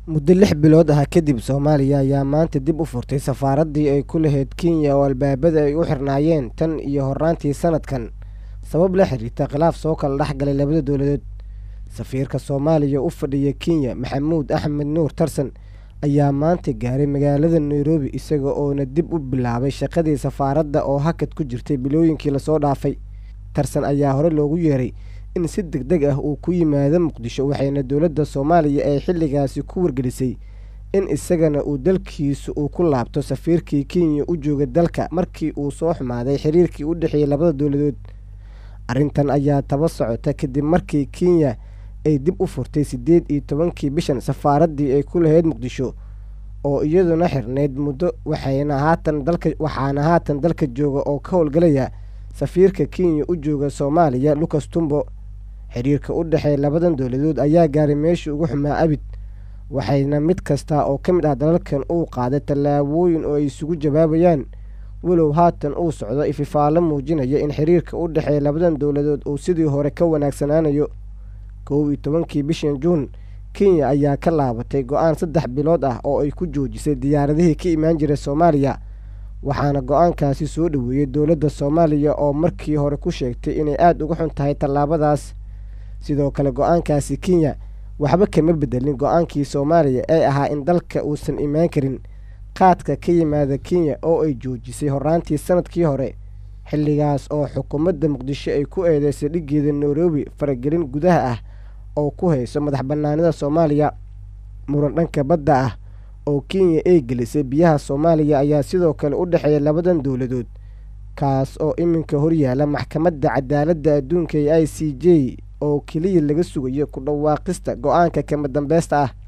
muddo lix bilood ah kadib soomaaliya ayaa maanta dib u furtay safaaraddii ay ku lahayd kenya oo albaabada ay u xirnaayeen tan iyo horraantii sanadkan sabab la xiriirta khilaaf soo kala dhex galay labada dowladood safiirka soomaaliya u fadhiya kenya maxamuud axmed nuur tarsan ayaa maanta gaaray magaalada nairobi isaga oona dib u bilaabay shaqadii safaaradda oo hakad ku jirtay bilooyinkii lasoo dhaafay tarsan ayaa hore loogu yeeray in si deg deg ah uu ku yimaado muqdisho waxayna dowladda soomaaliya ay xilligaasi ku wargelisay in isagana uu dalkiisu uu ku laabto safiirkii kenya u jooga dalka markii uu soo xumaaday xiriirkii u dhexeeyey labada dowladood arrintan ayaa taba socota kadib markii kenya ay dib u furtay siddeed iyo tobankii bishan safaaraddii ay ku lahayd muqdisho oo iyaduna xirnayd muddo waxayna haatan dalka waxaana haatan dalka jooga oo ka howlgalaya safiirka kenya u jooga soomaaliya lucas tumbo xiriirka u dhexeeya labadan dowladood ayaa gaaray meeshii ugu xumaa abid waxayna mid kasta oo ka mid ah dalalkan uu qaaday tallaabooyin oo ay isugu jawaabayaan walow haatan uu socdo ififaalo muujinaya in xiriirka u dhexeeya labadan dowladood uu sidii hore ka wanaagsanaanayo kow iyo tobankii bishan juun kenya ayaa ka laabatay go-aan saddex bilood ah oo ay ku joojisay diyaaradihii ka imaan jiray soomaaliya waxaana go-aankaasi soo dhoweeyey dowladda soomaaliya oo markii hore ku sheegtay inay aada uga xun tahay tallaabadaas sidoo kale go-aankaasi kenya waxba kama bedelin go-aankii soomaaliya ee ahaa in dalka uusan imaan karin qaadka ka yimaada kenya oo ay joojisay horraantii sanadkii hore xilligaas oo xukuumadda muqdisho ay ku eedeysay dhiggeeda nairobi faragelin gudaha ah oo ku hayso madax bannaanida soomaaliya muran dhanka badda ah oo kenya ay gelisay biyaha soomaaliya ayaa sidoo kale u dhexeeya labadan dowladood kaas oo iminka horyaala maxkamadda cadaaladda adduunka ee i c j oo keliya laga sugayo ku dhawaaqista go-aanka kama dambeysta ah